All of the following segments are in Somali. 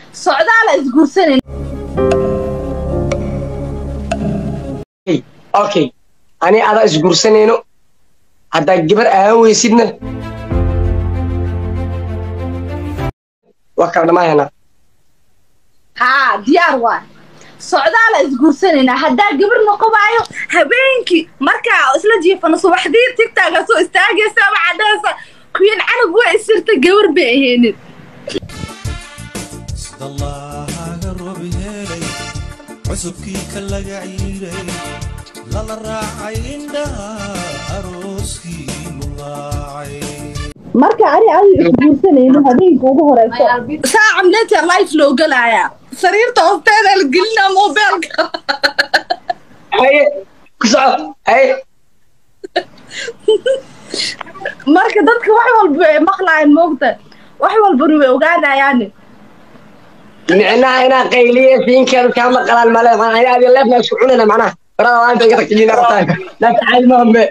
socdaala isguursanan okay ani adaa isguursanayno haddaa gabar ahaan weysidna waa kala dhamaayanaa haa diyaar waa socdaala isguursanayna haddaa gabar noqobaayo habeenkii markaa isla jiifano subaxdii tigtaaga soo istaagaysa ama cadhaysa kuyan canug waa isirta gabar bay ahaynin sidallaahaga roob helay cusubkii ka laga ciiray lala raacay indhaha arooskii mulaacay marka ani adiga isguursanayno habeenka ugu horeyso saaca mleta life loo galayaa sariirta hoosteeda la gelinaa mobeelka haye ku soco haye marka dadka wax walba ay maqlaayaan moogta wax walbana way ogaanayaani micnaha inaa qayliye siinkeeda kaa maqalaan male maxaa adi leefna isku cunayna macnaha barada laanta iga tagtijina rabtaan laanta caadi mahambe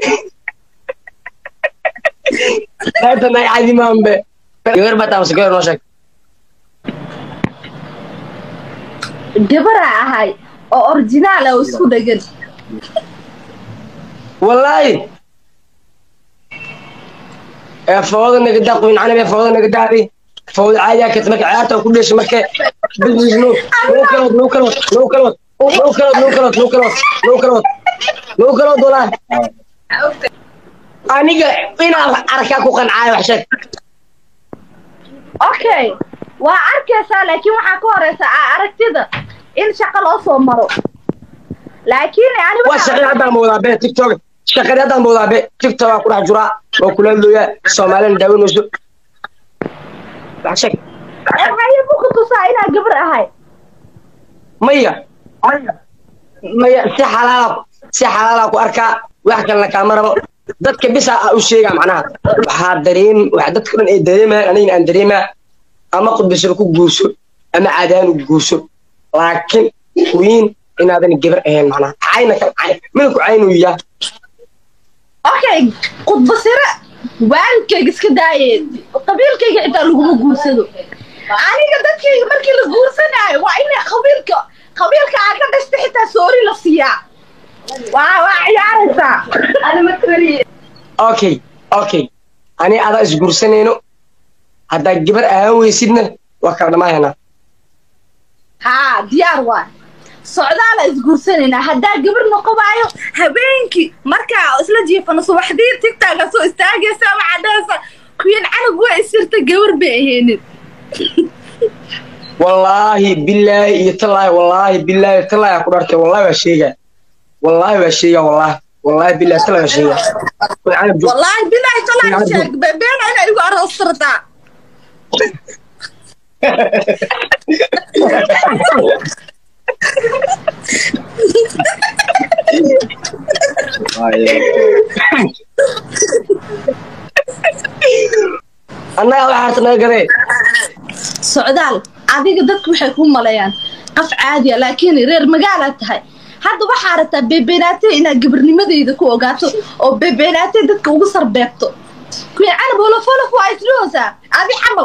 laanta nay caadi mahambe gabar baa taamase gabar noo sheeg gabaraa ahay oo originaal ah oo isku dhegan wallaahi ee fooda nagadaa quyin canab ee fooda nagadaadi fooda caadiyaa kata marka ciyaarta ku dhesha marka business no no kalod no kalod no kalod no kalod no kalod no kalod no kalod no kalod wallaahi aniga inaan arkaa ku qancaayo wax sheeg okay waa arkaysaa laakiin waxaa ka horeysa aa aragtida in shaqo loo soo maro laakiin ani waa shaqadii haddaan moodaa be tiktok shaqadii haddaan moodaa be tiktok waa ku dhex juraa waa kula hadlooyaa soomaalina daawanayso wax sheeg waxay ku tusaa inaa gabar ahay maya maya maya si xalaala si xalaala ku arkaa wax kalena kaama rabo dadka bisa a u sheegaa macnaha waxaa dareem wax dadka dhan ay dareemayaan anigana aan dareemaa ama qudbisaba ku guurso ama caadaan u guurso laakiin wiin inaadan gabar ahayn macnaha cayna kal cay mina ku caynuyaa okay qudbasire waalidkayga iska daaye qabiilkayga xitaa laguma guursado aniga dadkayga markii la guursanaayo waa in qabiilka qabiilka aa ka dhashta xitaa soori la siiyaa waa waa ciyaaraysaa okay okay ani adaa isguursanayno haddaa gabar ahaan weysidna waa kala dhamaayanaa haa diyaar waa socdaala isguursanayna haddaa gabar noqobaayo habeenkii markaa isla jiifano subaxdii tigtaaga soo istaagaysa ama cadhaysa kuyan canug waa isirta gabar bay ahaynin wallaahi bilaahi iyo tallaahi wallaahi bilaahi tallaahi aan ku dhartay wallaahi waa sheegaa wallaahi waa sheegaa wallaahi wallaahi bilaahi tallaahi waa sheegaa Way canab joog. wallaahi bilaahi talaa Diyaar sheeg beena inay igu aroostartaa annaga waxaa harta naga gadee socdaal adiga dadku waxay ku maleeyaan qaf caadiya laakiin reer magaalaad tahay hadda waxaa rabtaa beebeenaate inaad gabarnimadeyda ku ogaato oo beebeenaate dadka ugu sarbeebto kuya canab olofolof waa isdhihoosaa adi camal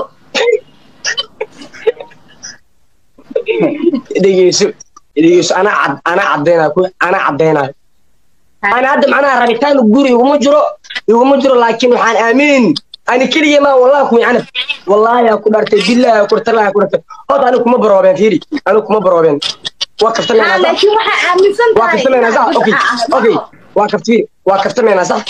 dhegeyso dhegeyso anaa cad anaa caddeynayo ku anaa caddeynayo ana hadda macnaha rabitaan guri iguma jiro iguma jiro laakiin waxaan aamin ani keliya maa wallahi kuwi canab wallaahi aa ku dhartay billahi aa ku dhartay aa ku dhartay hod ani kuma baroobeen fiiri ani kuma baroobeen waa haa kaftameynaa sax laakiin waxaa aaminsan waa tahay kaftameynaa sax inaad okay bidca ah. okay waa kaftiiri waa kaftameynaa sax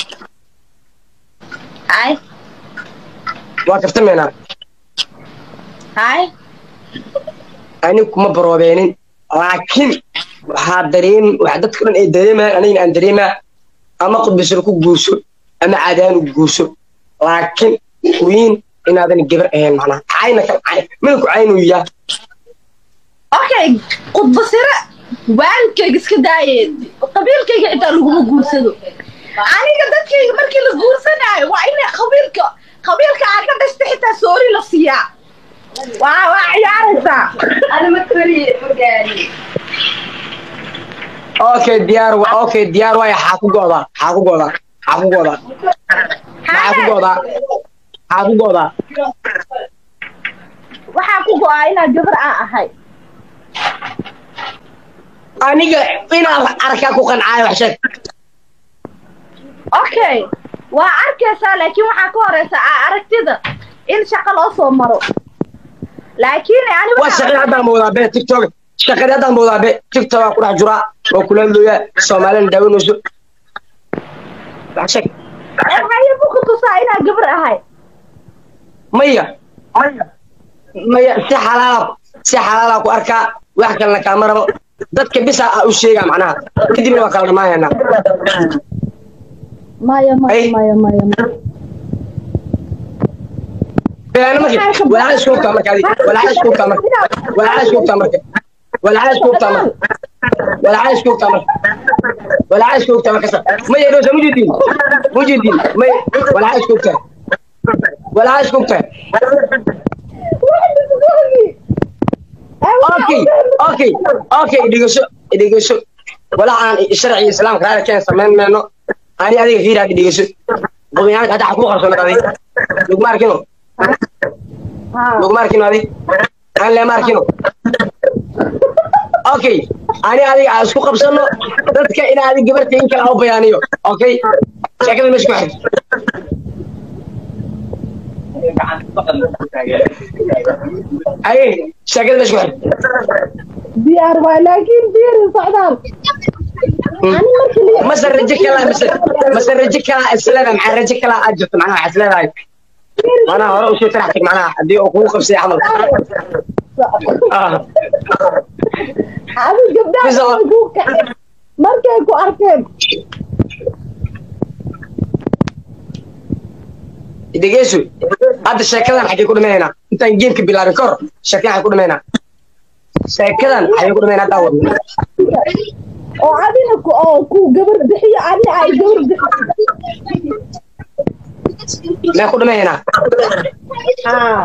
hay waa kaftameynaa hay ani kuma baroobeenin laakiin waxaa dareem wax dadka dhan ay dareemayaan anigana aan dareemaa ama qudbisaba ku guurso ama caadaan u guurso laakiin wiin inaadan gabar ahayn macnaha cayna kal cay mina ku caynuyaa okay qudbasire waalidkayga iska daaye qabiilkayga xitaa laguma guursado aniga dadkayga markii la guursanaayo waa in qabiilka qabiilka aa ka dhashta xitaa soori la siiyaa waa waa ciyaaraysaa okay diyaar wa okay diyaar waaya xaa ku go'daa xaa ku go'daa xaa ku go'daa maxaa ku go'daa xaa ku go'daa waxaa ku go-aa inaad gabar aa ahay aniga inaan arkaa ku qancaayo wax sheeg okay waa arkaysaa laakiin waxaa ka horeysa aa aragtida in shaqo loo soo maro laakiin ani waa shaqadii haddaan moodaa be tiktok shaqadii haddaan moodaa be tiktok waa ku dhex jiraa waa kula hadlooyaa soomaalina daawanayso wax sheeg waxayabu ku tusaa inaad gabar ahay maya maya si xalaala si xalaala ku arkaa wax kalena kaama rabo dadka bisa a u sheegaa macnaha kadibna waa kala dhammaanaynaa maya maya Ay. maya maya maya beena marka walaaca isku hubtaa marka adi walaaca isku hubtaa marka walaaca isku hubtaa marka walaaca isku hubtaa marka walaaca isku hubtaa marka walaaca isku hubtaa marka maya dhoosa mujidin mujidin may walaaca isku hubtaa walaaca isku hubtaa okay okay okay dhigasho dhigasho walaa aan sharci islaamka raali keen samayn mayno ani adiga fiiraad dhigasho qobiyaanka hadda ku qarsoonad adi lugma arkino lugma arkino adi aan leema arkino okay ani adiga aan isku qabsano dadka in adi gabarta in kale aan u bayaaniyo okay sheekada meesha ku xirto aye sheekada meesha ku xirto diyaar waay laakiin diyaar socdaal ani markii la mase rajo kala mase mase rajo kala isleeda maxaa rajo kala aad jirto macnaha waxaa isleedahay macnaha hore usii tarax tag macnaha haddii uu kugu qabsay camal Ah, adi gabdhaha Bisa- way kuu kaceen markay ku arkeen dhegeyso hadda sheekadan xaggee ku dhimaynaa intaan geemka bilaabin kahor sheekadan xaggee ku dhimaynaa sheekadan xaggee ku dhimaynaa haddaa wadno oo adina ku oo ku gabar bixiyo adi ay gabar bixiyo mee ku dhimaynaa haa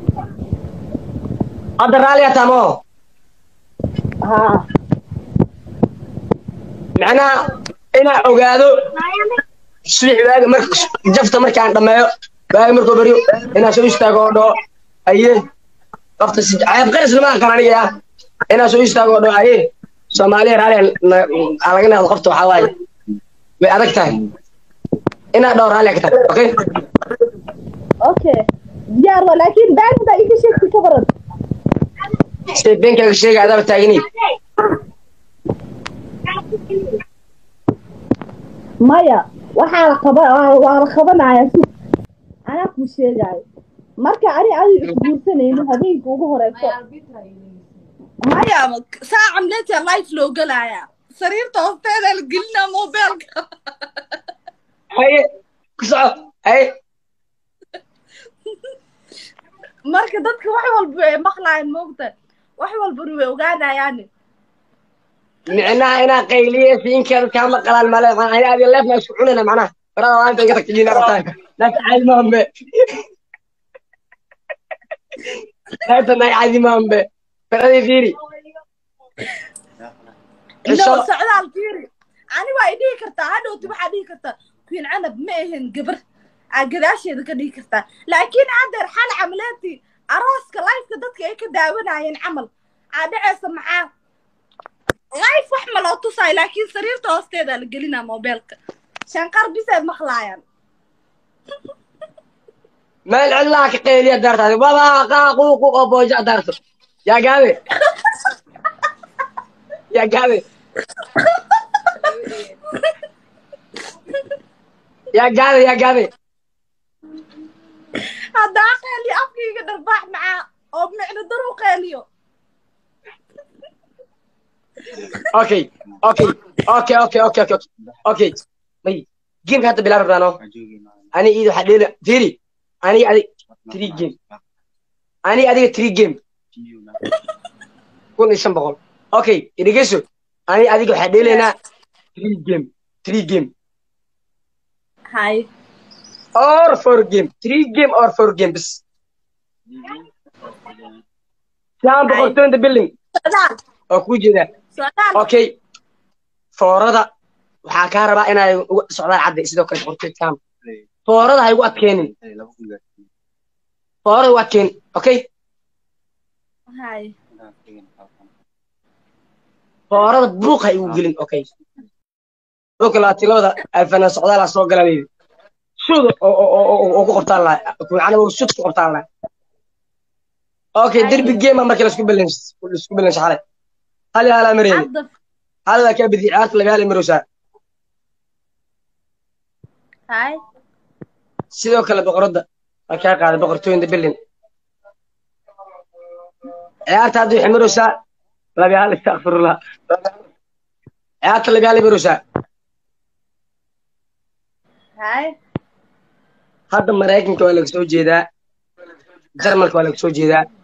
hadda raalli ataa moo haa macnaha inaa ogaado subax waaga marka jafta markaan dhammeeyo waaga markuu baryo inaa soo istaago oo dhoo aye qofta si ceeb qaris lama aqaan aniga ah inaa soo istaago oo dhoo aye soomaaliya raaliya aa laga naado qofta waxaa waaye way adag tahay inaa dhoo raaliya ka tahay okay okay diyaar waa laakiin baagda iga sheegtay ka baran sida beenkaaga sheega adaaba taagani maya waxaa la qaba waa waa la qabanaya si anaa kuu sheegaayo marka ani adiga isguursanayno habeenka ugu horeyso maya saa camleeta life loo gelaaya sariirta hoosteeda la gelinaa mobeelka haye ku soco haye marka dadka wax walba ay maqlaayaan moogta wax walbana way ogaanayaan micnaha inaa qayliye siinkeeda kaa maqalaan male ani adi leefna isku cunayna macnaha barada laanta iga tagta jiina rabtaan naag caadi maanbe naagta naag caadi maanbe baradii fiiri no Cisho- socdaal fiiri ani waa idhihi kartaa hadhowti waxaa dhihi kartaa queen canab ma ahin gabar aa gadaasheeda ka dhihi kartaa laakiin haddeer xal camaleetii arooska lifeka dadka ay ka daawanayeen camal aa dhaceysa maxaa life wax ma loo tusaayo laakiin sariirta hoosteeda la gelinaa mobeelka shanqar bisay maqlaayaan meel cidlaha ka qayliya daartaadi waba qaaquuqu oo booja daarto yaa gaabe yaa gaabe yaa gaabe yaa gaabe haddaa qeeliyo afkayga dharbaax macaa oo micno dar u qeeliyo okay okay okay okay okay okay okay may geemka hadda bilaabi rabnaa no ani iid waxaa dheela fiiri aniga adig three game aniga adiga three game kun iyo shan boqol okay idhegeyso aniga adiga waxaa dheelaynaa three game three game hay or four game three game or four game bas shan boqol twenty billing socdaal oo kuu jeedaa socdaal okay foorada waxaa kaa rabaa inay uga socdaan cadde sidoo kale qorteedkaan foorada ha igu adkeenin foorada igu adkeenin okay hay foorada buuq ha igu gelin okay dhulka labaatan labada alfanaan socdaala soo galanaydi shuda oo ku qabtaan lahay macnaa shud ku qabtaan lahay okay derbi geema markii lasku balans lasku balans xalay hal iyo halaa mareeni hadda hal waa kaa bidi ciyaarta laba hal marowsaa hay sidoo kale boqoradda waa kaa qaaday boqortooyinda berlin ciyaarta hadda waxay marowsaa laba hal istakfirullah ciyaarta laba hal marowsaa hay hadda maraykanka waa laga soo jeedaa jarmalka waa laga soo jeedaa